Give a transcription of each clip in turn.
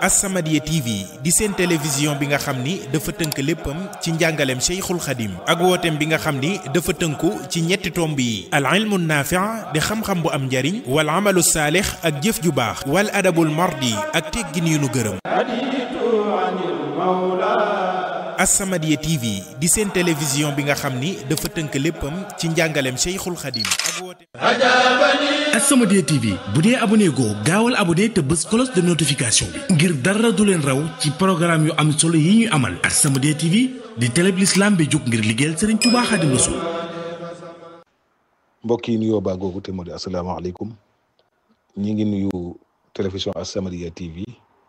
As-Samadiyya TV di seen télévision bi nga xam ni dafa tënk léppam ci njàngaleem Cheikhul Khadim ak wooteem bi nga xam ni dafa tënku ci ñetti tomb yi al ilmu naafi' di xam-xam bu am njariñ wal amalu saalix ak jëf ju baax wal adabul mardi ak teggin yu nu gërëm As-Samadiyya TV di seen télévision bi nga xam ni dafa tënk léppam ci njàngaleem Cheikhul Khadim ak wooteem As-Samadiyya TV bu dee abonné goo gaawal abonné te bës cloche de notification bi ngir dara du leen raw ci programme yu am solo yi ñuy amal As-Samadiyya TV di télé bi l'islam bi jóg ngir liggéeyal Serigne Touba Khadim Rassoul mbokk yi nuyoo baa googu te moo di asalaamaaleykum ñi ngi nuyu télévision As-Samadiyya TV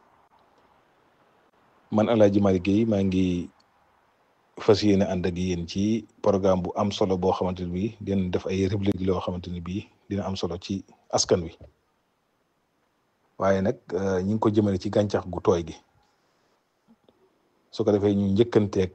man El Hadj Malick Guèye maa ngi fas yéene ànd ak yéen ci programme bu am solo boo xamante ne bii dina def ay réplique loo xamante ne bii dina am solo ci askan wi waaye nag ñu ngi ko jëmale ci gàncax gu tooy gi su ko defee ñu njëkkanteeg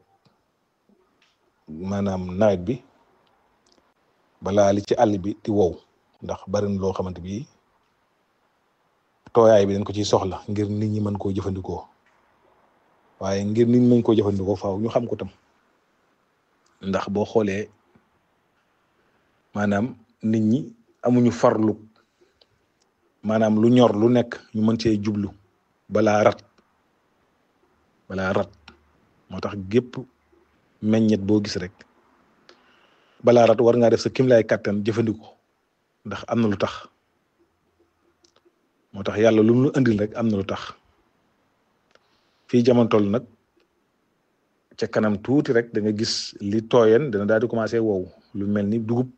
maanaam nawet bi balaa li ci àll bi di wow ndax bari na loo xamante bi tooyaay bi dañ ko ciy soxla ngir nit ñi mën koo jëfandikoo waaye ngir nit ñi mën koo jëfandikoo faaw ñu xam ko tam ndax boo xoolee maanaam nit ñi amuñu farlu maanaam lu ñor lu nekk ñu mën cee jublu balaa rat balaa rat moo tax gépp meññet boo gis rek balaa rat war ngaa def sa kim lay kàttan jëfandikoo ndax am na lu tax moo tax yàlla lu mu andil rek am na lu tax fii jamono toll nag ca kanam tuuti rek da nga gis li tooyen dana daal di commencé wow lu mel ni dugub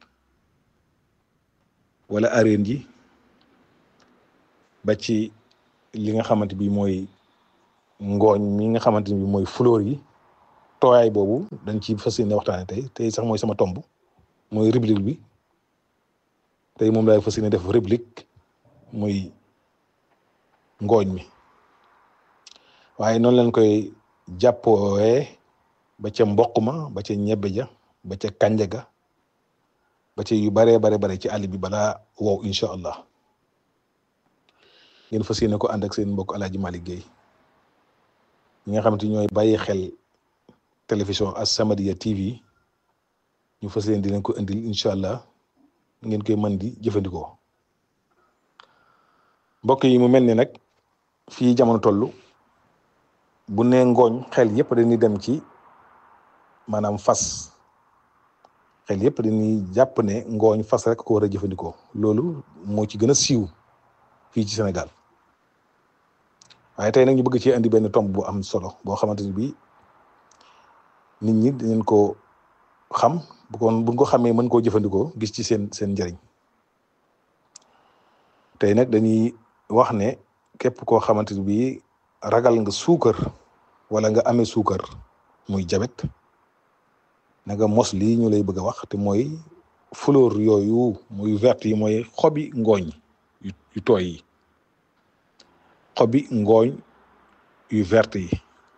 wala areen ji ba ci li nga xamante bi mooy ngooñ mi nga xamante bi mooy fleur yi tooyaay boobu dañ ci fas yéene waxtaane tey tey sax mooy sama tomb mooy rubrique bi tey moom laay fas yéene def rubrique muy ngooñ mi waaye noonu lañ koy jàppoowe ba ca mboq ma ba ca ñebbe ja ba ca kànja ga ba ca yu baree bare bare ci àll bi balaa wow incha allah ngeen fas yéene ko ànd ak seen mbokk Alaaji Malick Guèye ñi nga xamante ñooy bàyyi xel télévision As-Samadiyya TV ñu fas yéene di leen ko indil incha allah ngeen koy mën di jëfandikoo mbokk yi mu mel ni nag fii jamono toll bu nee ngooñ xel yëpp dañuy dem ci maanaam fas xel yëpp dañuy jàpp ne ngooñ fas rek ko war a jëfandikoo loolu moo ci gën a siiw fii ci Sénégal waaye tey nag ñu bëgg ci andi benn tomb bu am solo boo xamante ni bii nit ñi dañu ko xam bu ko buñ ko xamee mën koo jëfandikoo gis ci seen seen njëriñ tey nag dañuy wax ne képp koo xamante ni bii ragal nga suukar wala nga amee suukar muy jabet na nga mos lii ñu lay bëgg a wax te mooy fleur yooyu muy vert yi mooy xobi ngooñ yu tooy yi xobi ngooñ yu vert yi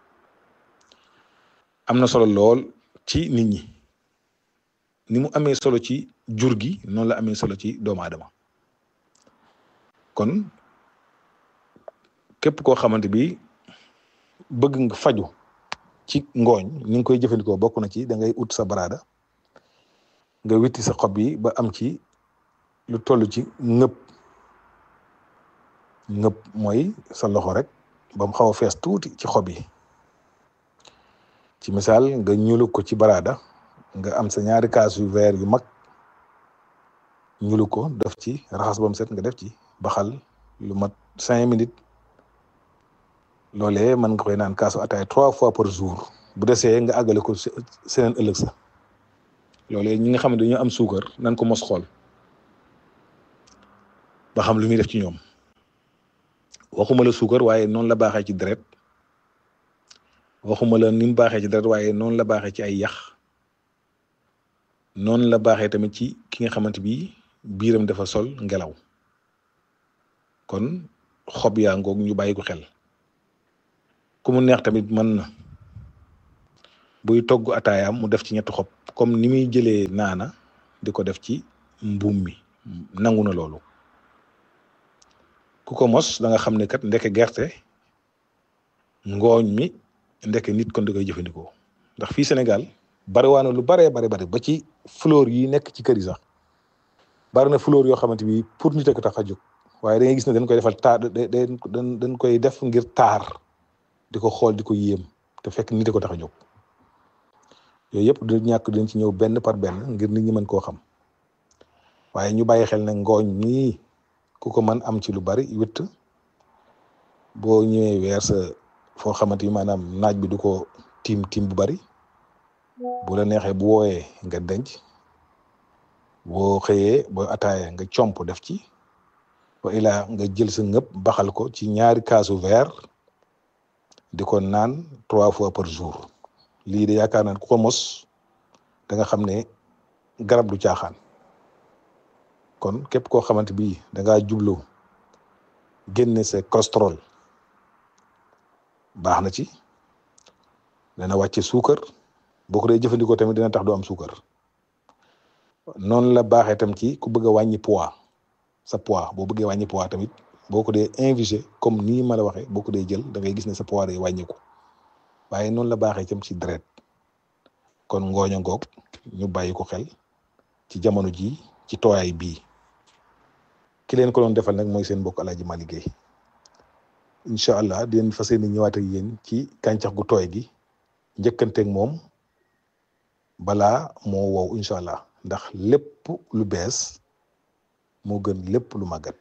am na solo lool ci nit ñi ni mu amee solo ci jur gi noonu la amee solo ci doomu aadama kon képp koo xamante bi bëgg nga faju ci ngooñ ni nga koy jëfandikoo bokk na ci da ngay ut sa baraada nga witti sa xob yi ba am ci lu toll ci ngëpp ngëpp mooy sa loxo rek ba mu xaw a fees tuuti ci xob yi ci misaal nga ñuulu ko ci baraada nga am sa ñaari kaas yu verre yu mag ñuulu ko def ci raxas ba mu set nga def ci baxal lu mat cinq minutes loolee mën nga koy naan kaasu ataay trois fois par jour bu desee nga àggale ko seneen ëllëg sa loolee ñi nga xam ne dañoo am suukar nan ko mos xool ba xam lu muy def ci ñoom waxuma la suukar waaye noonu la baaxee ci deret waxuma la ni mu baaxee ci deret waaye noonu la baaxee ci ay yax noonu la baaxee tamit ci ki nga xamante bi biiram dafa sol ngelaw kon xob yaa ngoog ñu bàyyi ko xel ku mu neex tamit mën na buy togg ataayaam mu def ci ñetti xob comme ni muy jëlee naana di ko def ci mbuum mi nangu na loolu ku ko mos da nga xam ne kat ndeke gerte ngooñ mi ndekk nit kon da koy jëfandikoo ndax fii Sénégal bariwaana lu baree bari bari ba ci fleur yi nekk ci kër yi sax bari na fleur yoo xamante bi pour nit a ko tax a jóg waaye da ngay gis ne dañ koy defal taar dañ dañ koy def ngir taar di ko xool di ko yéem te fekk nit a ko tax a jóg yooyu yëpp du ñàkk dañ ci ñëw benn par benn ngir nit ñi mën koo xam waaye ñu bàyyi xel ne ngooñ nii ku ko mën am ci lu bari witt boo ñëwee weer sa foo xamante ni maanaam naaj bi du ko tiim tiim bu bari bu la neexee bu wooyee nga denc boo xëyee boo ataaya nga comp def ci wa ilaa nga jël sa ngëpp baxal ko ci ñaari kaasu verre di ko naan trois fois par jour lii de yaakaar naa ku ko mos da nga xam ne garab du caaxaan kon képp koo xamante bi da ngaa jublu génne sa cholestérol baax na ci dana wàcce suukar boo ko dee jëfandikoo tamit dina tax du am suukar noonu la baaxee tam ci ku bëgg a wàññi poids sa poids boo bëggee wàññi poids tamit boo ko dee infusé comme nii ma la waxee boo ko dee jël da ngay gis ne sa poids day wàññiku waaye noonu la baaxee tam ci deret kon ngooña ngoog ñu bàyyi ko xel ci jamono ji ci tooyaay bii ki leen ko doon defal nag mooy seen mbokk Alaaji Malick Guèye incha allah di leen fas yéene ñëwaat ak yéen ci gàncax gu tooy gi njëkkanteeg moom balaa moo wow incha allah ndax lépp lu bees moo gën lépp lu màggat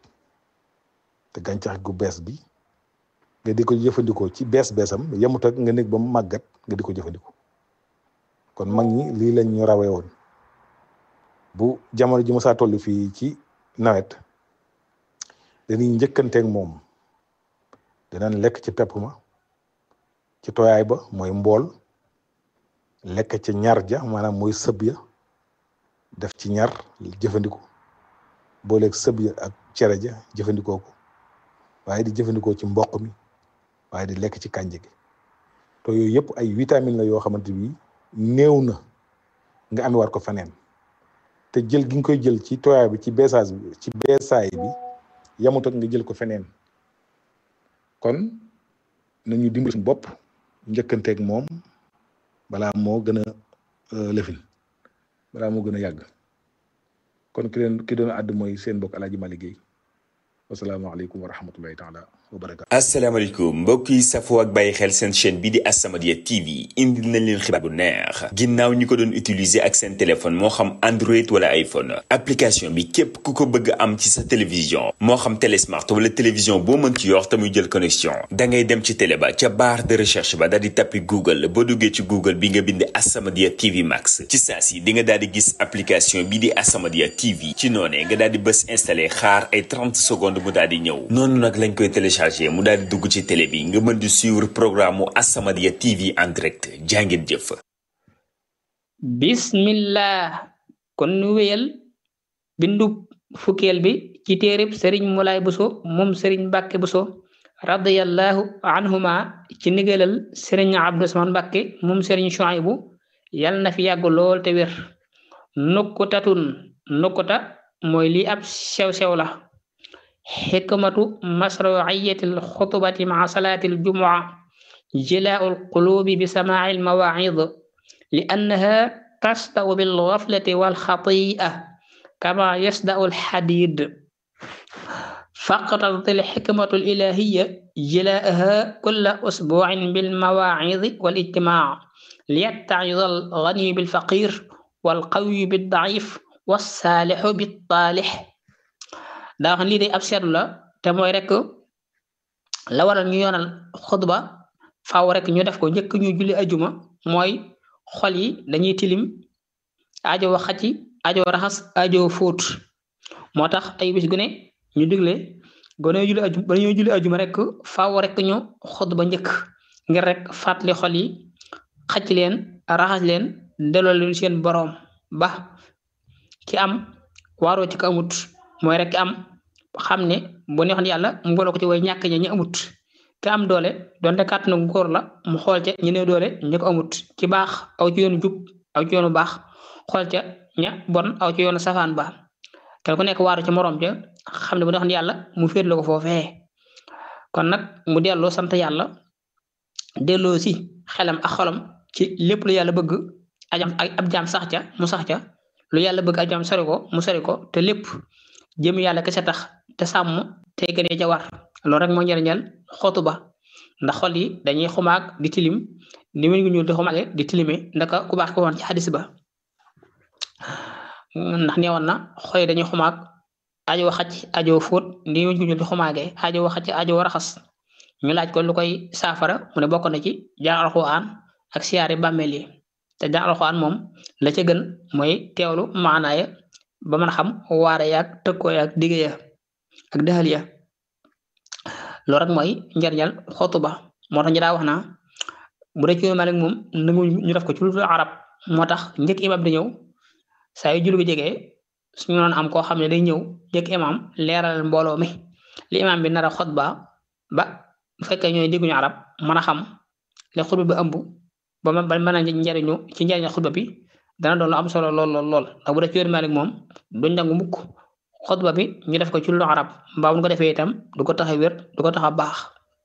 te gàncax gu bees bi nga di ko jëfandikoo ci bees beesam yemut ak nga nekk ba mu màggat nga di ko jëfandikoo kon mag ñi lii lañ ñu rawee woon bu jamono ji mosaa toll fii ci nawet dañuy njëkkanteeg moom dinañ lekk ci pepp ma ci tooyaay ba mooy mbool lekk ci ñar ja maanaam mooy sëb ya def ci ñar jëfandikoo booleeg sëb ya ak cere ja jëfandikoo ko waaye di jëfandikoo ci mboq mi waaye di lekk ci kànja gi te yooyu yëpp ay vitamine la yoo xamante bi néew na nga amee war ko feneen te jël gi nga koy jël ci tooyaay bi ci beesaas bi ci beesaay bi yamut ak nga jël ko feneen kon nañu dimbali suñu bopp njëkkanteeg moom balaa moo gën a lëfin balaa moo gën a yàgg kon ki leen ki doon àdd mooy seen mbokk Alaaji Malick Guèye wasalaamaaleykum wa rahmatullahi taala wa barakaatu asalaamaaleykum mbokk yi safoo ak bàyyi xel seen chaîne bii di As-Samadiyya TV indil nañ leen xibaar bu neex ginnaaw ñi ko doon utiliser ak seen téléphone moo xam Android wala iPhone application bi képp ku ko bëgg am ci sa télévision moo xam télé smart wala télévision boo mën ci yor te muy jël connexion da ngay dem ci télé ba ca barre de recherche ba daal di tappi Google boo duggee ci Google bi nga bind As-Samadiyya TV Max ci saa si di nga daal di gis application bii di As-Samadiyya TV ci noonee nga daal di bës installé xaar ay 30 secondes mu daal di ñëw noonu nag lañ koy téléchargé mu daal di dugg ci télé bi nga mën di suivre programme mu As-Samadiyya TV en direct jàngeen jëf. bismillah kon nu wéyal bindu fukkeel bi ci téereb sëriñ Moulay Bousso moom sëriñ Mbàkke Bousso radiyallahu anhuma ci ndigalal sëriñ Abdou Usmaan Mbàkke moom sëriñ Chouaïbou yal na fi yàgg lool te wér nukkutatun nukkuta mooy lii ab sew-sew la xikmatu masruiyati alxutbati maa salaati aljumua jilaau alqulubi bi samaaci almawaacid li annaha tasdau bilgaflati walxatia kama yasdau alxadid faqtadat alxikmatu alilahiya jilaaha kulla usbuucin bilmawaacid walijtimaac liyattacid alganiyu bilfaqir walqawiyu biddacif walsaalixu bittaalix daa wax lii de ab seetlu la te mooy rek la waral ñu yoonal xutba faaw rek ñu def ko njëkk ñu julli ajuma mooy xol yi dañuy tilim ajo xacci ajo raxas ajo fóot moo tax ay bis gu ne ñu digle ba ñoo julli ajuma ba ñoo julli ajuma rek faaw rek ñu xutba njëkk ngir rek fàttali xol yi xacc leen raxas leen delloo leen seen boroom ba ki am waaroo ci ko amut mooy rek ki am xam ne bu neexoon yàlla mu boole ko ci way ñàkk ña ñu amut ki am doole donte kàttanu góor la mu xool ca ñu ne doole ñu ko amut ci baax aw ci yoonu jub aw ci yoonu baax xool ca ña bon aw ci yoonu safaan ba kenn ku nekk waaru ci moroom ja xam ne bu neexoon yàlla mu féetlu ko foofee kon nag mu delloo sant yàlla delloo si xelam ak xolam ci lépp lu yàlla bëgg ajam ab jaam sax ca mu sax ca lu yàlla bëgg ab jaam sori ko mu sori ko te lépp jëm yàlla kese tax te sàmm te gënee ca war loolu rek moo njëriñal xootu ba ndax xol yi dañuy xumaag di tilim ni wéñ gu ñuul di xumaage di tilime ndaka ku baax ko woon ci xadis ba ndax neewoon na xol yi dañuy xumaag ajo xacc ajo fóot ni wéñ gu ñuul di xumaage ajo xacc ajo raxas ñu laaj ko lu koy saafara mu ne bokk na ci jàng alxuraan ak siyaare bàmmeel yi te jàng alxuraan moom la ca gën mooy teewlu maanaaya ba mën a xam waare yaag tëkkoo yaag digge ya ak dëxal ya loolu rek mooy njariñal xootu ba moo tax ñu daa wax naa bu dee ci Malik moom nangu ñu def ko ci lu arab moo tax njëkk imam di ñëw saa yu julli gi jegee suñu noon am koo xam ne day ñëw njëkk imam leeral mbooloo mi li imam bi nar a xutba ba bu fekkee ñooy dégguñu arab mën a xam li xutba bi ëmb ba ba mën a njariñu ci njariñal xutba bi dana doon lu am solo lool lool lool ndax bu dee ci yoonu Malik moom duñ nangu mukk xutba bi ñu def ko ci lu arab mbaa bu ko defee itam du ko tax a wér du ko tax a baax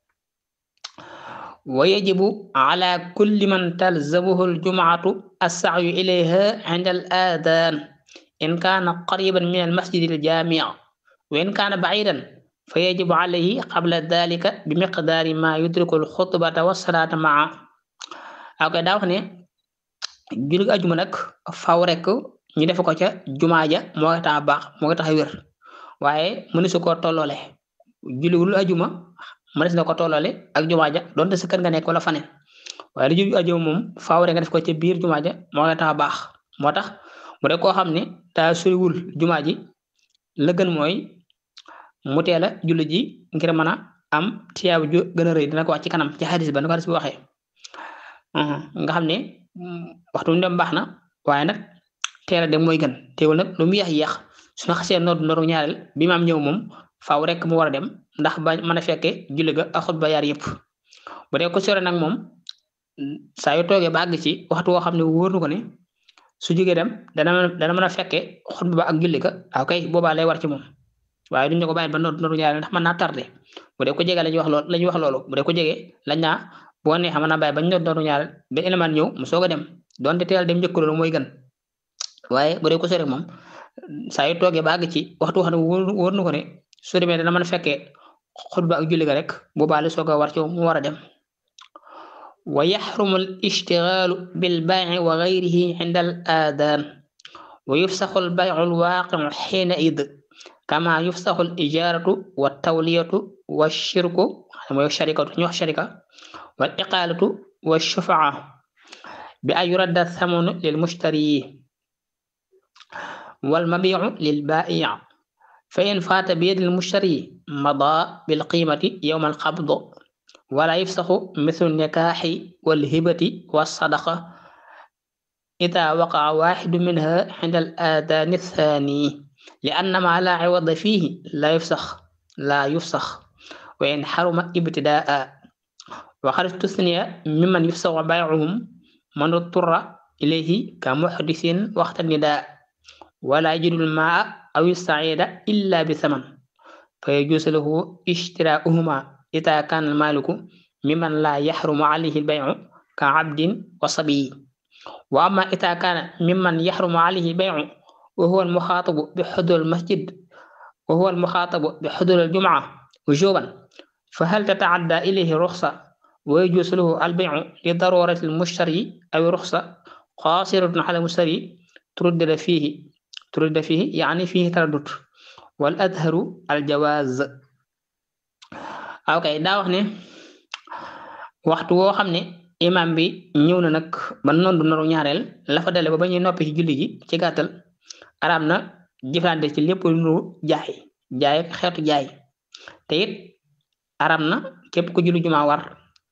wa yajibu ala kulli man talzamuhu aljumaatu assacyu ilayha inda al adan in kaana qariban min almasjid aljami wa in kaana bacidan fa yajibu alayhi qabla dalika bi miqdaari ma yudriku alxutbata wassalaata maa ak daa wax ne julli ajuma nag faw rek ñu def ko ca jumaa ja moo koy tax a baax moo koy tax a wér waaye mënu su koo tolloole julliwul ajuma mënees na ko tolloole ak jumaa ja donte sa kër nga nekk wala faneen waaye lu julli ajuma moom faaw rek nga def ko ca biir jumaa ja moo koy tax a baax moo tax bu dee koo xam ne daa soriwul jumaa ji la gën mooy mu teel a julli ji ngir mën a am tiyaabu ju gën a rëy dina ko wax ci kanam ci xadis ba nu ko xadis bi waxee nga xam ne waxtu mu dem baax na waaye nag teel a dem mooy gën teewul nag lu mu yéex yéex su ñu xasee noor nooru ñaareel bi maam ñëw moom faaw rek mu war a dem ndax ba mën a fekke julli ga ak xutba yaar yëpp bu dee ko sore nag moom saa yu toogee ba àgg ci waxtu woo xam ne wóor na ko ne su jógee dem dana dana mën a fekke xutba ba ak julli ga waaw kay boobaa lay war ci moom waaye duñ ne ko bàyyi ba noor nooru ñaareel ndax mën naa tardé bu dee ko jege la ñuy wax loolu la ñuy wax loolu bu dee ko jege lañ naa boo neexee mën naa bàyyi ba noor nooru ñaareel ba élément ñëw mu soog a dem donte teel dem njëkk loolu mooy gën waaye bu dee ko sore moom saa yu toogee ba àgg ci waxtu wax ne wóor na ko ne su demee dana mën a fekkee xutba ak julli ga rek boobaa la soog a war ci mu war a dem wa yaxrumu al ishtigaalu bil bay'i wa gayrihi inda al aadaan wa yufsaxu al bay'u al waaqi'u xiina id kama yufsaxu al ijaaratu wa tawliyatu wa shirku mooy sharikatu ñu wax sharika wal iqaalatu wa shufaa bi an yuradda thamanu lil mushtari والمبيع للبائع فإن فات بيد المشتري مضى بالقيمة يوم القبض ولا يفسخ مثل النكاح والهبة والصدقة إذا وقع واحد منها عند الآذان الثاني لأن ما لا عوض فيه لا يفسخ لا يفسخ وإن حرم ابتداء وقد استثني ممن يفسخ بيعهم من اضطر إليه كمحدث وقت النداء ولا يجد الماء أو السعيد إلا بثمن فيجوز له اشتراؤهما إذا كان المالك ممن لا يحرم عليه البيع كعبد وصبي وأما إذا كان ممن يحرم عليه البيع وهو المخاطب بحضور المسجد وهو المخاطب بحضور الجمعة وجوبا فهل تتعدى إليه رخصة ويجوز له البيع لضرورة المشتري أو رخصة قاصرة على المشتري تردد فيه ترد فيه يعني فيه تردد والأظهر الجواز aw kay daa wax ne waxtu woo xam ne imam bi ñëw na nag ba noonu du noru ñaareel la fa dale ba ba ñuy noppi ci julli gi ci gàttal araam na jëflante ci lépp lu nuru jaay jaay ak xeetu jaay te it araam na képp ku julli jumaa war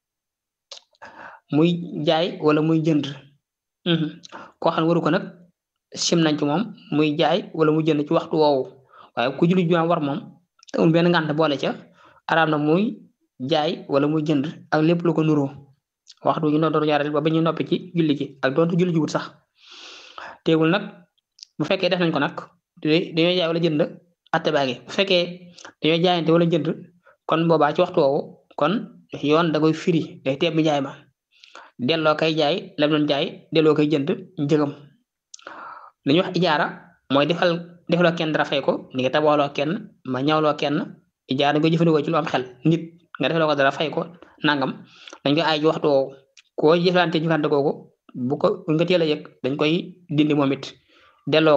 muy jaay wala muy jënd koo xam ne waru ko nag sim nañ ci moom muy jaay wala muy jënd ci waxtu woowu waaye ku julli jumaa war moom te amul benn ngànt boole ca araam na muy jaay wala muy jënd ak lépp lu ko nuroo waxtu ñu doon ñaareel ba ba ñu noppi ci julli gi ak doonte julli ji wut sax teewul nag bu fekkee def nañ ko nag dañoo jaay wala jënd atte baa ngi bu fekkee dañoo jaayante wala jënd kon boobaa ci waxtu woowu kon yoon da koy firi day teeb bi jaay ma delloo kay jaay lam doon jaay delloo koy jënd njëgam li ñuy wax ijaara mooy defal defaloo kenn dara fay ko ni nga tabaxaloo kenn ma ñawloo kenn ijaara dañ koy jëfandikoo ci lu am xel nit nga defaloo ko dara fay ko nangam dañ koy aay ci waxtu woowu koo jëflante jëflante kooku bu ko bu nga teel a yëg dañ koy dindi moom it delloo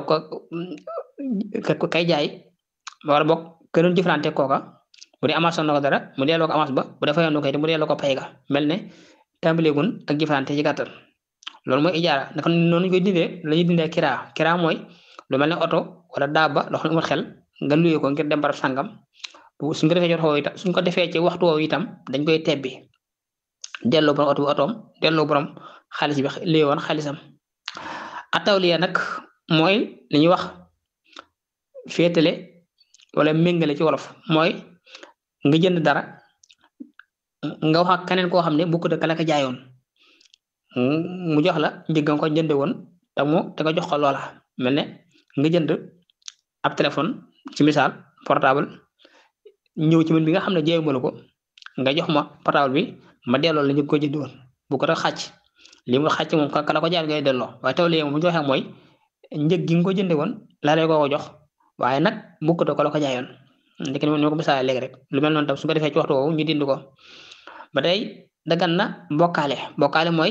ko kay jaay wala boog ke doon jëflante kooka bu dee avance na ko dara mu delloo ko avance ba bu dee fayoon ko it mu delloo ko pay ga mel ne tàmbaleegun ak jëflante ci gàttal loolu mooy ijaara naka noonu ñu koy dindee la ñuy dindee kiraa kiraa mooy lu mel ne oto wala daaba loo xam ne amul xel nga luyee ko ngir dem barab sàngam suñ ko defee ci waxtu itam suñ ko defee ci waxtu woowu itam dañ koy tebbi delloo borom oto bi otoom delloo borom xaalis bi lii woon xaalisam atawliya nag mooy li ñuy wax féetale wala méngale ci wolof mooy nga jënd dara nga wax ak keneen koo xam ne bu ko dëkk la ko jaayoon mu jox la njëg nga ko jënde woon te mu te nga jox ko loola mel ne nga jënd ab téléphone ci misaal portable ñëw ci man bi nga xam ne jaayuma la ko nga jox ma portable bi ma delloo la ñu ko jënd woon bu ko def xàcc li mu xàcc moom ka la ko jaar ngay delloo waaye taw léegi mu joxe mooy njëg gi nga ko jënde woon laa lay ko jox waaye nag bu ko ko la ko jaayoon ndek ni ma ko misaale léegi rek lu mel noonu tam su ko defee ci waxtu woowu ñu dind ko ba tey dagan na bokkaale bokkaale mooy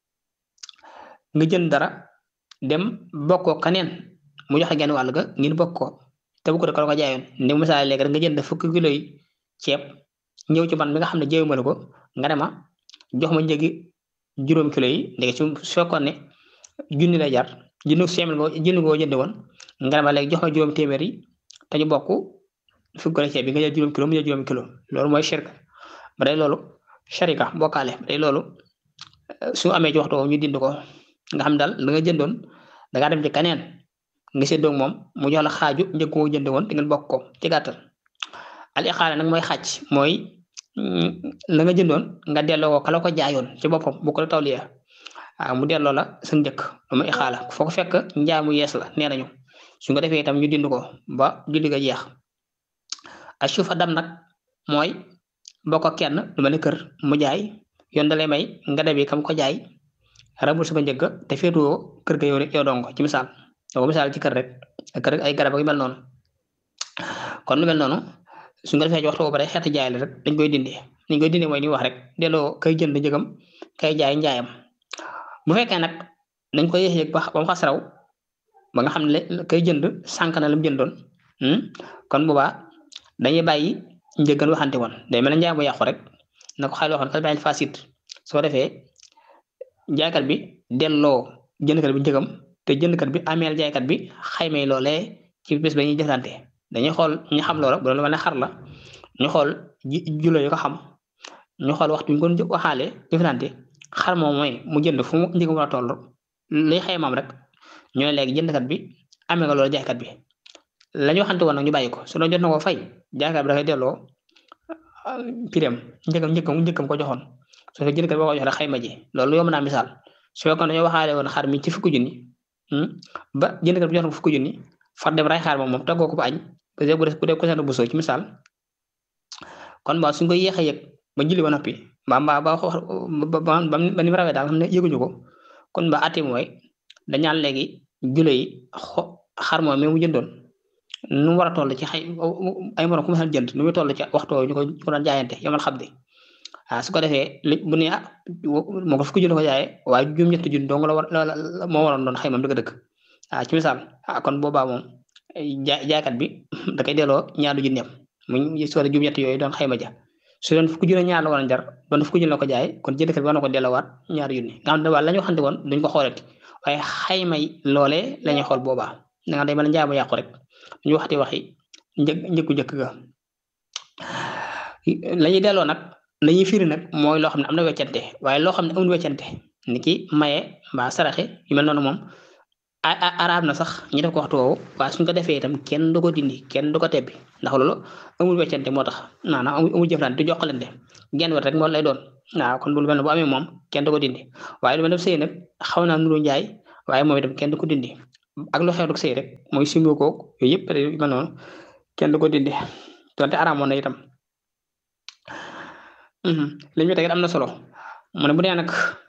nga jënd dara dem bokkoo kaneen mu joxe genn wàll ga ngeen bokk ko te bu ko la ko jaayoon ndi misaale léegi rek nga jënd fukki kilo yi ceeb ñëw ci man mi nga xam ne jéewuma la ko nga ne ma jox ma njëgi juróom kilo yi léegi su fekkoon ne junni la jar junni seemil nga junni ngoo jënd woon nga ne ma léegi jox ma juróom téeméer yi te ñu bokk fukki kilo ceeb bi nga jël juróom kilo mu jël juróom kilo loolu mooy shirka ba day loolu sharika bokkaale ba day loolu su amee ci waxtu ñu dind ko nga xam daal la nga jëndoon da ngaa dem ci kaneen nga séddoo moom mu jox la xaaju njëg koo jënd woon te ngeen bokk ko ci gàttal al iqaala nag mooy xàcc mooy la nga jëndoon nga delloo ko kala ko jaayoon ci boppam bu ko la tawliya waaw mu delloo la sa njëkk lu ma iqaala foo ko fekk njaay mu yees la nee nañu su nga defee itam ñu dind ko ba julli ga jeex asufa dam nag mooy bokk ak kenn lu mel ne kër mu jaay yoon da lay may nga debi kam ko jaay rabul sama njëgg te féetoo kër ga yow rek yow dong ci misaal yow misaal ci kër rek kër ay garab yu mel noonu kon lu mel noonu su nga defee ci waxtu boobu rek xeeti jaay la rek dañ koy dindi dañ koy dindi mooy ni wax rek delloo kay jënd njëgam kay jaay njaayam bu fekkee nag dañ koy yéex yëg ba ba mu xas raw ba nga xam ne kay jënd sànq na la mu jëndoon kon boobaa dañuy bàyyi njëggan waxante woon day mel ne njaay mu yàqu rek na ko xayma waxoon kat bàyyi fasit soo defee jaaykat bi delloo jëndkat bi njëgam te jëndkat bi ameel jaaykat bi xaymay loolee ci bés ba ñuy jëflante dañuy xool ñu xam loola bu doon lu mel ne xar la ñu xool ji julo yu ko xam ñu xool waxtu ñu ko waxaale jëflante xar moom mooy mu jënd fu mu njëgam war a toll luy xaymaam rek ñu ne léegi jëndkat bi amee nga loolu jaaykat bi la ñu waxante woon nag ñu bàyyi ko su doon jot na ko fay jaaykat bi dafay delloo pireem njëkkam njëkkam njëkkam ko joxoon su fekkee jëndkat boo ko jox rek xayma ji loolu yomb naa misaal su fekkoon dañoo waxaale woon xar mi ci fukki junni ba jëndkat bi jox na ko fukki junni far dem ray xaar moom moom toggoo ko ba añ bu dee bu dee ko seen bu soo ci misaal kon ba suñ koy yéex a yëg ba julli ba noppi ba ba ba ba ba ni mu rawee daal xam ne yëguñu ko kon ba ati mooy dañaan léegi jule yi xo xar moom mi mu jëndoon nu mu war a toll ci xay ay morom ku ma jënd nu muy toll ci waxtu ñu ko ñu ko doon jaayante yomal xam di ah su ko defee li bu ne ah moo ko fukki junni ko jaayee waaye juróom-ñetti junni dong la war moo waroon doon xayma dëgg-dëgg ah ci misaal ah kon boobaa moom jaay jaaykat bi da koy delloo ñaari junneem mu soo juróom-ñett yooyu doon xayma ja su doon fukki junni ñaar la war a jar doon fukki junni la ko jaay kon jëndkat bi war na ko delloowaat ñaari junni nga xam ne waa la ñu waxante woon duñ ko xoolati waaye xaymay loolee la ñuy xool boobaa da nga day mel njaay mu yàqu rek ñu waxati waxi një njëkku njëkk ga la ñuy delloo nag la ñuy firi nag mooy loo xam ne am na weccante waaye loo xam ne amul weccante ni ki maye mbaa saraxe yu mel noonu moom araab na sax ñu def ko waxtu woowu waaye suñ ko defee itam kenn du ko dindi kenn du ko tebbi ndax loolu amul weccante moo tax maanaam amul jëflante du joxalante genn wet rek moo lay doon waaw kon bu lu mel ne bu amee moom kenn du ko dindi waaye lu mel ne sëy nag xaw naa nuru njaay waaye moom itam kenn du ko dindi ak lu xew du sëy rek mooy simbo koog yooyu yëpp yu mel noonu kenn du ko dindi donte araamoon na itam li ñu teg am na solo mu ne bu dee nag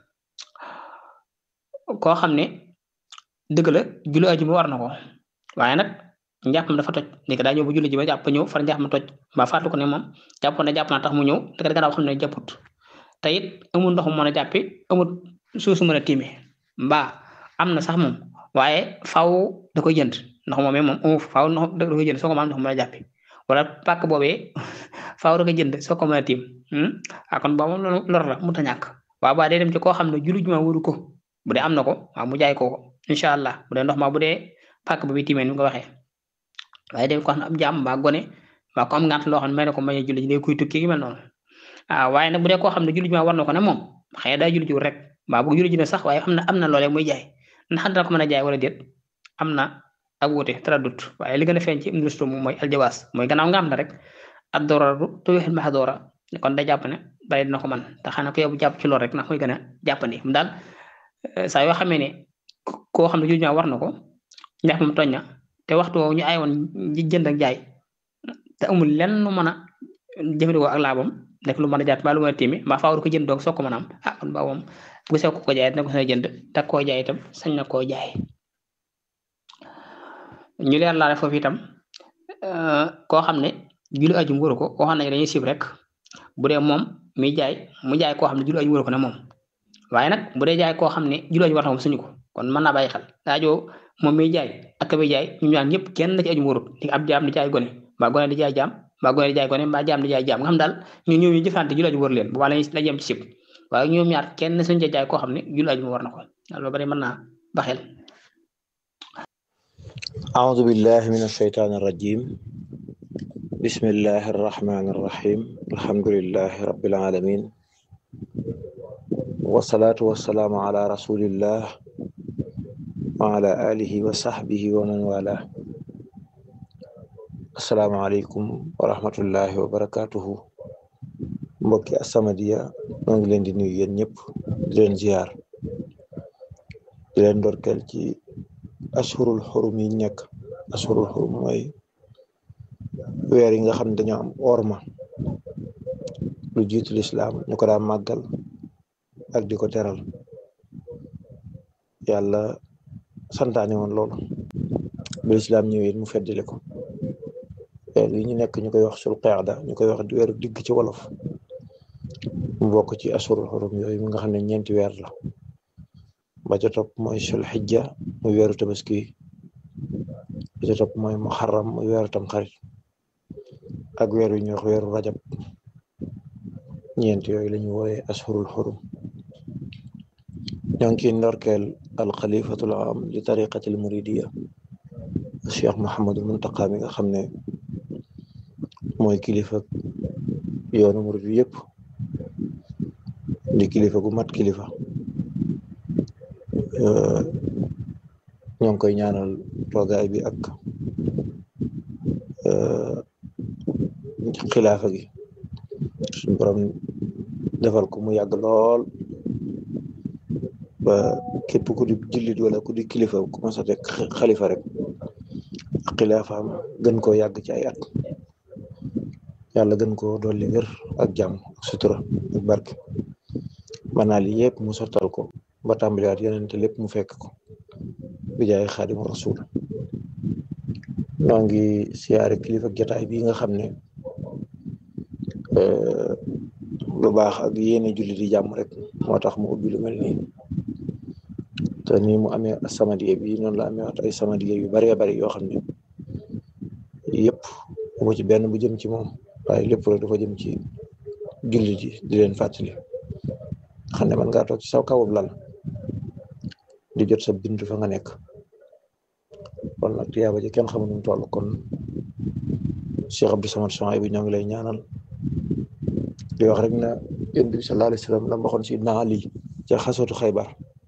koo xam ne dëgg la julli ajuma war na ko waaye nag njàppam dafa toj léegi daa ñëw bu julli ji ba jàpp ñëw far njàpp ma toj mbaa fàttu ko ne moom jàpp ne jàpp naa tax mu ñëw dëgg dëgg daa xam ne jàpput te it amul ndox mu mën a jàppi amul suuf su mën a tiime mbaa am na sax moom waaye faaw da koy jënd ndox moomee moom amu faaw ndox da koy jënd soo ko mën ndox mu mën a jàppi wala pàkk boobee faaw da koy jënd soo ko mën a tiim ah kon boobu loolu lor la mu ta ñàkk waaw ba day dem ci koo xam ne julli juma waru ko bu dee am na ko waaw mu jaay ko ko incha allah bu dee ndox ma bu dee pàkk ba bi tiimee ni nga waxee waaye dem ko xam ne am jaam mbaa gone mbaa ko am ngant loo xam ne may na ko may julli ji day kuy tukki gi mel noonu ah waaye nag bu dee koo xam ne julli juma war na ko ne moom xëy na daa julli ji rek mbaa bu julli ji ne sax waaye am na am na loolee muy jaay ndax dana ko mën a jaay wala déet am na ak wuute traduct waaye li gën a feeñ ci industrie moom mooy aljawaas mooy gannaaw nga am na rek ad dooraru tuwixil maxdoora kon day jàpp ne bari dina ko man te xanaa ko yow jàpp ci lool rek ndax muy gën a jàppandi mu daal saa yoo xamee ne koo xam ne julli juma war na ko ndax moom tooñ na te waxtu woowu ñu ay woon jënd ak jaay te amul lenn lu mën a jëfandikoo ak laabam nekk lu mën a jàpp mbaa lu mën a tiimi mbaa faaw ko jënd doog soo ko mën a am ah kon baa moom bu sew ko ko jaay dina ko sañ a jënd te koo jaay itam sañ na koo jaay ñu leer laale foofu itam koo xam ne julli aju wóoru ko waxoon nañu dañuy sib rek bu dee moom muy jaay mu jaay koo xam ne julli aju wóoru ko ne moom waaye nag bu dee jaay koo xam ne julli aju war na moom suñu ko kon mën naa bàyyi xel daajoo moom muy jaay ak ka muy jaay ñu ñaan ñëpp kenn ci aju wóorut di ab jaam di jaay gone mbaa gone di jaay jaam mbaa gone di jaay gone mbaa jaam di jaay jaam nga xam daal ñu ñëw ñu jëfante julli aju wóor leen bu baax lañuy la yem ci sib waaye ñoom ñaar kenn suñu ca jaay koo xam ne julli aju war na ko loolu bari mën naa baxel أعوذ بالله من الشيطان الرجيم بسم الله الرحمن الرحيم الحمد لله رب العالمين والصلاة والسلام على رسول الله وعلى آله وصحبه ومن والاه السلام عليكم ورحمة الله وبركاته mbokki As-Samadiyya maa ngi leen di nuyu yéen ñëpp di leen ziar di leen ndorkeel ci ashurul xurum yi nekk ashurul xurum mooy weer yi nga xam ne dañoo am orma lu jiitu lislaam ñu ko daan màggal ak di ko teral yàlla santaane woon loolu bu lislaam ñëwee mu feddile ko weer yi ñu nekk ñu koy wax sul qaada ñu koy wax weeru digg ci wolof mu bokk ci ashurul xurum yooyu mi nga xam ne ñeenti weer la ba ca topp mooy sul xijja muy weeru tabaski ba ca topp mooy muharram muy weeru tam xarit ak weer wi ñuy wax weeru rajab ñeent yooyu la ñu wooye ashurul xurum ñoo ngi ciy ndorkeel alxalifatul am li tariqatil muridiya cheikh Mouhamadul Muntaqa mi nga xam ne mooy kilifa yoonu murid bi yëpp di kilifa gu mat kilifa ñoo ngi koy ñaanal toogaay bi ak xilaafa gi suñu borom defal ko mu yàgg lool ba képp ku di jullit wala ku di kilifa ku mas a teg xalifa rek ak xilaafaam gën koo yàgg ci ay at yàlla gën koo dolli wér ak jàmm ak sutura ak barke manaa li yëpp mu sottal ko ba tàmbaliwaat yeneen te lépp mu fekk ko bi jaay xaadimu rasul noo ngi siyaare kilifa jotaay bi nga xam ne lu baax ak yéene julli di jàmm rek moo tax mu ubbi lu mel nii te nii mu amee samadiye bi noonu la amee ay samadiye yu baree bari yoo xam ne yëpp mu ci benn bu jëm ci moom waaye lépp rek dafa jëm ci julli ji di leen fàttali xam ne man ngaa toog ci saw kawub lal di jot sa bindu fa nga nekk kon nag tiyaaba ji kenn xamul nu mu toll kon Cheikh Abdou Samad Soxay bi ñoo ngi lay ñaanal di wax rek na yonent bi sallallahu alayhi wa sallam la waxoon si naa Ali ca xasootu Xaybar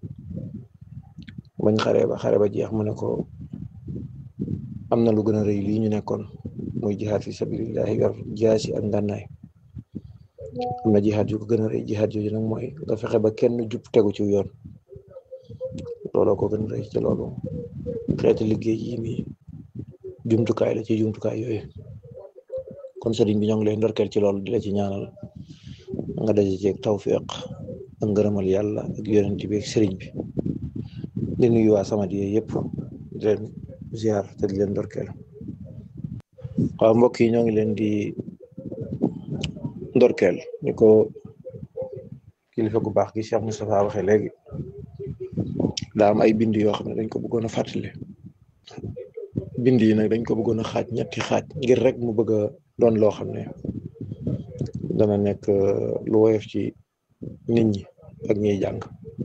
bañ xare ba xare ba jeex mu ne ko am na lu gën a rëy lii ñu nekkoon muy jihaad fi sabilillahi yor jaasi ak ngànnaay am na jihaad yu ko gën a rëy jihaad yooyu nag mooy nga fexe ba kenn jub tegu ci yoon looloo ko gën a rëy ci loolu xeeti liggéey yi mi jumtukaay la ci jumtukaay yooyu kon sëriñ bi ñoo ngi lay ndorkeel ci loolu di la ci ñaanal nga daje ceeg tawfiq ak ngërëmal yàlla ak yonent bi ak sëriñ bi di nuyu waa Samadiyya yëpp di leen ziar te di leen ndorkeel waaw mbokk yi ñoo ngi leen di ndorkeel ni ko kilifa gu baax gi Cheikh Moustapha waxee léegi daa am ay bind yoo xam ne dañ ko bëggoon a fàttali bind yi nag dañ ko bëggoon a xaaj ñetti xaaj ngir rek mu bëgg a doon loo xam ne dana nekk lu woyof ci nit ñi ak ñiy jàng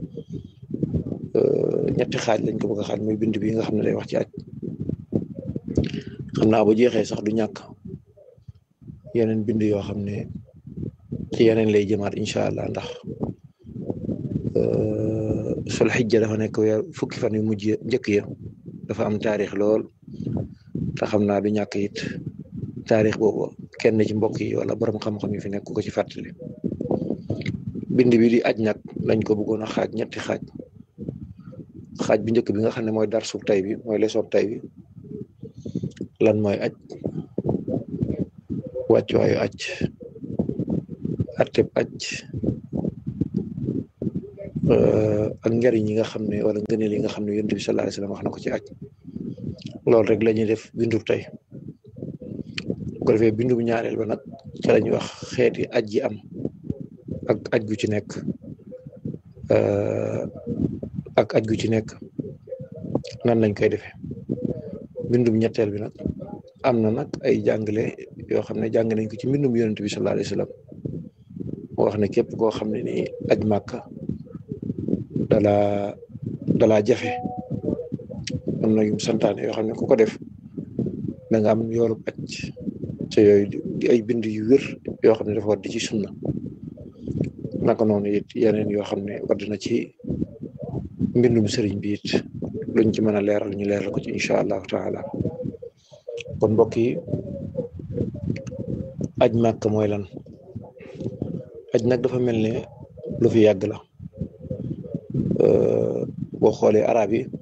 ñetti xaaj lañ ko bëgg a xaaj muy bind bi nga xam ne day wax ci aj xam naa bu jeexee sax du ñàkk yeneen bind yoo xam ne ci yeneen lay jëmaat incha allah ndax sul xijja dafa nekk weer fukki fan yu mujj njëkk ya dafa am taarix lool te xam naa du ñàkk it taarix boobu kenn ci mbokk yi wala borom xam-xam yi fi nekk ko ci fàttali bind bi di aj nag lañ ko bëggoon a xaaj ñetti xaaj xaaj bi njëkk bi nga xam ne mooy dar sub tay bi mooy leçon tay bi lan mooy aj wàccuwaayu aj atteb aj ak njariñ yi nga xam ne wala ngëneel yi nga xam ne yonent bi sallallahu alayhi wasallam wax na ko ci aj loolu rek la ñuy def bindub tey bu ko defee bindub ñaareel ba nag ci la ñuy wax xeeti aj yi am ak aj gu ci nekk ak aj gu ci nekk nan lañ koy defee bindum ñetteel bi nag am na nag ay jàngale yoo xam ne jàng nañ ko ci mbindum yonent bi sallallahu alayhi wasallam moo wax ne képp koo xam ne nii aj màkka dala dalaa jafe am na yu santaane yoo xam ne ku ko def da nga am yoolub aj te yooyu di ay bind yu wér yoo xam ne dafa war di ci sunna naka noonu it yeneen yoo xam ne wadd na ci mbindum sëriñ bi it luñ ci mën a leeral ñu leeral ko ci incha allahu taala kon mbokk yi aj màkk mooy lan aj nag dafa mel ne lu fi yàgg la boo xoolee arab yi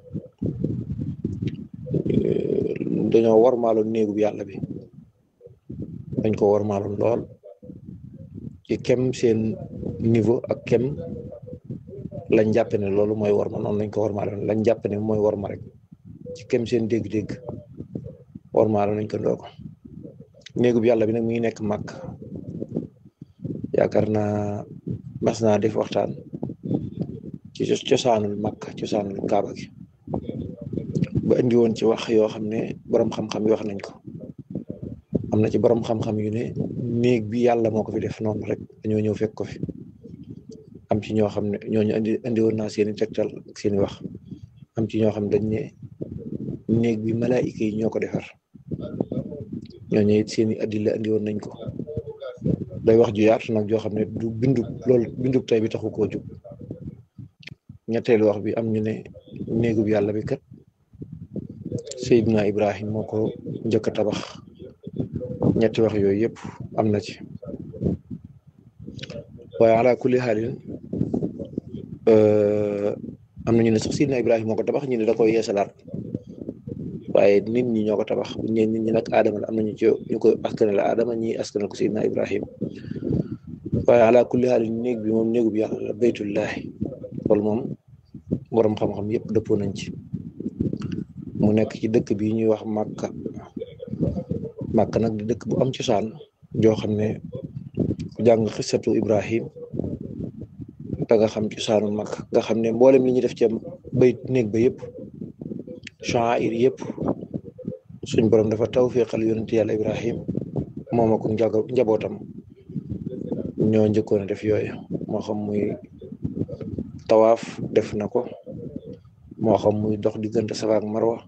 dañoo warmaaloon néegu bi yàlla bi dañ ko warmaaloon lool ci kem seen niveau ak kem lañ jàpp ne loolu mooy warma noonu lañ ko warmaaloon lañ jàpp ne mooy warma rek ci kem seen dégg-dégg warmaaloon nañ ko ndoo ko néegu bi yàlla bi nag mi ngi nekk màkk yaakaar naa mas naa def waxtaan ci cosaanul màkk cosaanul kaaba gi ba indi woon ci wax yoo xam ne borom xam-xam yi wax nañ ko am na ci borom xam-xam yu ne néeg bi yàlla moo ko fi def noonu rek dañoo ñëw fekk ko fi am ci ñoo xam ne ñooñu indi indi woon naa seeni tegtal ak seeni wax am ci ñoo xam ne dañ ne néeg bi malaayika yi ñoo ko defar ñooñu it seeni addila indi woon nañ ko day wax ju yaatu nag joo xam ne du bindu loolu bindu tey bi taxu koo jub ñetteelu wax bi am ñu ne néegu bi yàlla bi kat Seydina Ibrahim moo ko njëkk a tabax ñetti wax yooyu yëpp am na ci waaye ala kulli xaalin am na ñu ne sax Seydina Ibrahim moo ko tabax ñu ne da koy yeesalaat waaye nit ñi ñoo ko tabax bu ñu nit ñi nag Adama la am na ñu ci ñu ko askanal la Adama ñi askanal ko Seydina Ibrahim waaye ala kulli xaalin néeg bi moom néegu bi yàlla la baytullahi loolu moom borom xam-xam yëpp dëppoo nañ ci mu nekk ci dëkk bi ñuy wax Màkka Màkka nag di dëkk bu am cosaan joo xam ne ku jàng xisatu Ibrahim da nga xam cosaanu Màkka nga xam ne mboolem li ñuy def ci bay néeg ba yëpp sha'air yëpp suñ borom dafa tawfiqal yonent yàlla Ibrahim moom ak njabootam ñoo njëkkoon a def yooyu moo xam muy tawaaf def na ko moo xam muy dox diggante Safa ak Marwa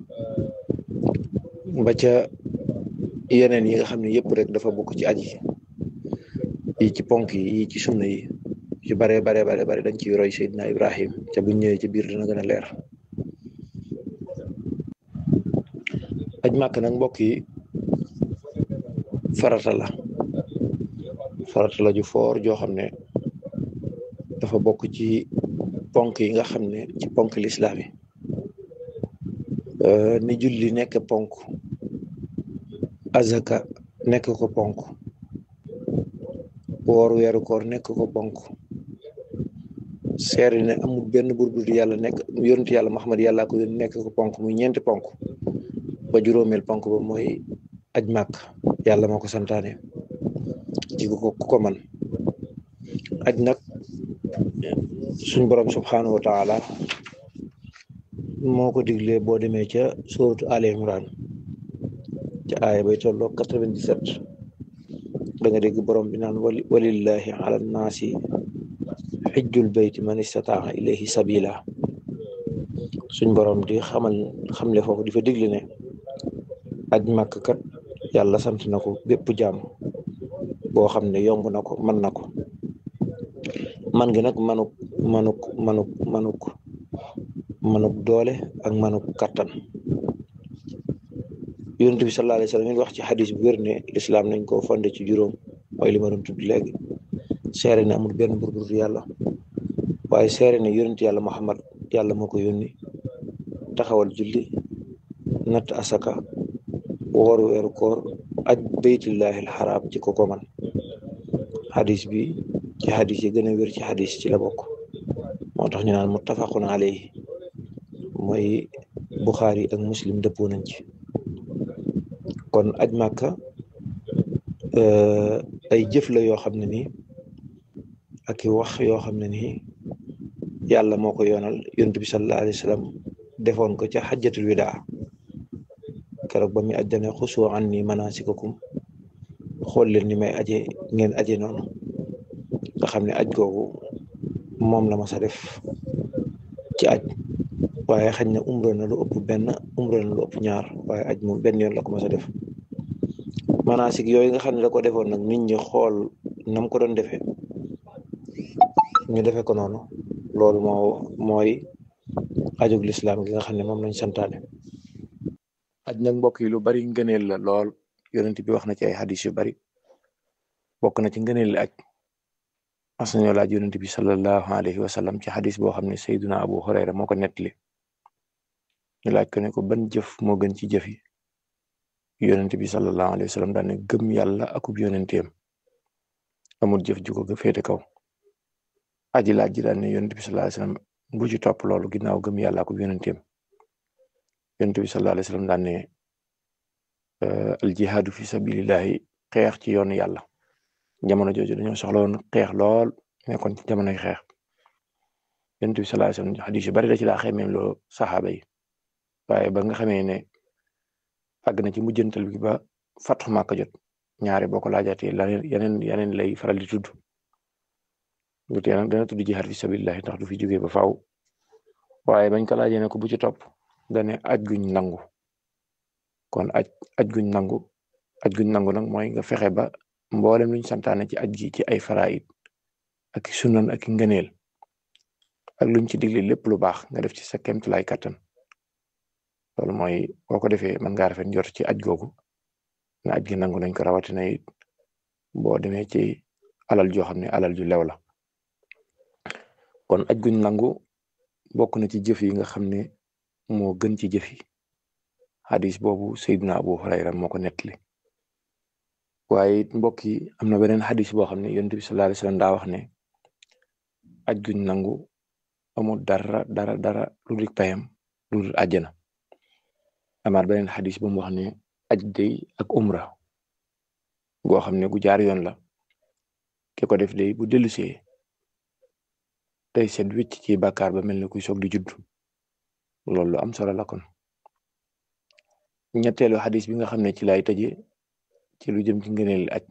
ba ca yeneen yi nga xam ne yëpp rek dafa bokk ci aji yi ci ponk yi yi ci sunna yi ci bare bare bare bare dañ ciy roy Seydina Ibrahim ca buñ ñëwee ci biir dina gën a leer aj màkk nag mbokk yi farata la farata la ju foor joo xam ne dafa bokk ci ponk yi nga xam ne ci ponk lislaam yi ni julli nekk ponk azaka nekk ko ponk woor weeru koor nekk ko ponk seere ne amul benn buur bu dul yàlla nekk yonent yàlla Muhammad yàllaa ko yónni nekk ko ponk muy ñeenti ponk ba juróomeel ponk ba mooy aj màkk yàlla moo ko santaane ci ku ko ku ko man aj nag suñ borom subhanahu wa taala moo ko diglee boo demee ca suratu Ali Imran ca aaya bay tolloo quatre-vingt-dix-sept da nga dégg borom bi naan wali walillahi ala naasi xijjul bayti man istataa ilayhi sabila suñ borom di xamal xamle foofu di fa digle ne aj màkk kat yàlla sant na ko bépp jaam boo xam ne yomb na ko mën na ko man gi nag manuk manuk manuk manuk manuk doole ak manuk kattan yonent bi sallallahu alayhi wa sallam wax ci xadis bu wér ne lislaam nañ ko fonde ci juróom mooy li ma doon tudd léegi seere ne amul benn buur bu dul yàlla waaye seere ne yonent yàlla Muhammad yàlla moo ko yónni taxawal julli natt asaka woor weeru koor aj baytullahi alxaraam ci ko ko man xadis bi ci xadis yi gën a wér ci xadis ci la bokk moo tax ñu naan muttafaqun alayhi mooy Buxaari ak Muslim dëppoo nañ ci kon aj màkka ay jëf la yoo xam ne nii ak i wax yoo xam ne nii yàlla moo ko yoonal yonent bi sallallahu alayhi wa sallam defoon ko ca xajjatul widaa keroog ba muy aj dane xusu an ni manasikakum xool leen ni may aje ngeen aje noonu nga xam ne aj googu moom la mas a def ci aj waaye xañ na umra na lu ëpp benn umra na lu ëpp ñaar waaye aj moom benn yoon la ko mas a def manasik yooyu nga xam ne da ko defoon nag nit ñi xool nam ko doon defee ñu defee ko noonu loolu moo mooy ajug lislaam gi nga xam ne moom lañ santaane aj nag mbokk yi lu bari ngëneel la lool yonent bi wax na ci ay xadis yu bari bokk na ci ngëneel aj mas nañoo laaj yonent bi sallallahu alayhi wa sallam ci xadis boo xam ne sayduna abu hurayra moo ko nettali ñu laaj ko ne ko ban jëf moo gën ci jëf yi yonent bi sallallahu alayhi wa sallam daan ne gëm yàlla akub yonenteem amul jëf ju ko féete kaw aji laaj ji daan ne yonent bi sallallahu alayhi wa sallam bu ci topp loolu ginnaaw gëm yàlla akub yonenteem yonent bi sallallahu alayhi wa sallam daan ne al jihaadu fi sabilillahi xeex ci yoonu yàlla jamono jooju dañoo soxla woon xeex lool nekkoon ci jamonoy xeex yonent bi sallallahu alayhi wa sallam xadis yu bari da ci daa xemeem loo saxaaba yi waaye ba nga xamee ne àgg na ci mujjantal bi ba Fathu Makka jot ñaare boo ko laajaatee laneen yeneen yeneen lay faral di tudd lu tee nag dana tudd jihaad fi sabilillahi ndax du fi jógee ba faaw waaye bañ ko laajee ne ko bu ci topp dane aj guñ nangu kon aj aj guñ nangu aj guñ nangu nag mooy nga fexe ba mboolem luñ santaane ci aj gi ci ay faraid ak sunan ak ngëneel ak luñ ci digle lépp lu baax nga def ci sa kemtulaay kattan loolu mooy boo ko defee mën ngaa rafet njort ci aj googu na aj gi nangu nañ ko rawatina it boo demee ci alal joo xam ne alal ju lew la kon aj guñ nangu bokk na ci jëf yi nga xam ne moo gën ci jëf yi xadis boobu Seydina Abu Hurayra moo ko nettali waaye mbokk yi am na beneen xadis boo xam ne yonent bi sallallahu alayhi wasallam daa wax ne aj guñ nangu amul dara dara dara lu dul payam lu dul àjjana amaat beneen xadis bu mu wax ne aj day ak umra goo xam ne gu jaar yoon la ki ko def day bu dellusee tey set wicc ci bàkkaar ba mel ne kuy soog di judd loolu lu am solo la kon ñetteelu xadis bi nga xam ne ci lay tëje ci lu jëm ci ngëneel aj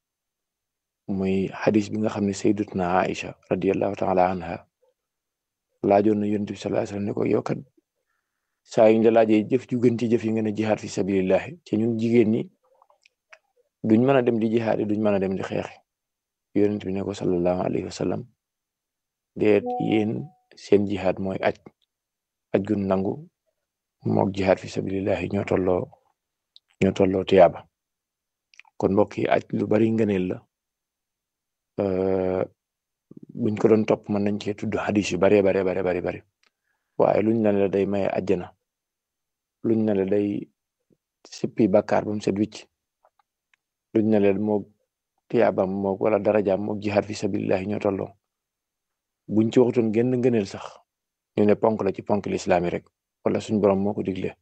muy xadis bi nga xam ne sayyidatuna Aïcha radiyallahu taala anha laajoon na yonent bi sallallahu alayhi wasallam ne ko yow kat saa yu ñu la laajee jëf ju gën ci jëf yi nga ne jihaad fi sabilillahi ci ñun jigéen ñi duñ mën a dem di jihaad duñ mën a dem di xeexi yonent bi ne ko sallallahu alayhi wasallam déet yéen seen jihaad mooy aj aj gun nangu mook jihaad fi sabilillahi ñoo tolloo ñoo tolloo tiyaaba kon mbokk yi aj lu bari ngëneel la buñ ko doon topp mën nañ cee tudd hadis yu baree bare bare bari bari waaye luñ ne la day maye àjjana luñ ne la day sippi bàkkaar ba mu set wicc luñ ne la moo tiyaabam mook wala darajaam mook jihaad fi sabilillahi ñoo tolloo buñ ci waxutoon genn ngëneel sax ñu ne ponk la ci ponk lislaami rek wala suñ borom moo ko digle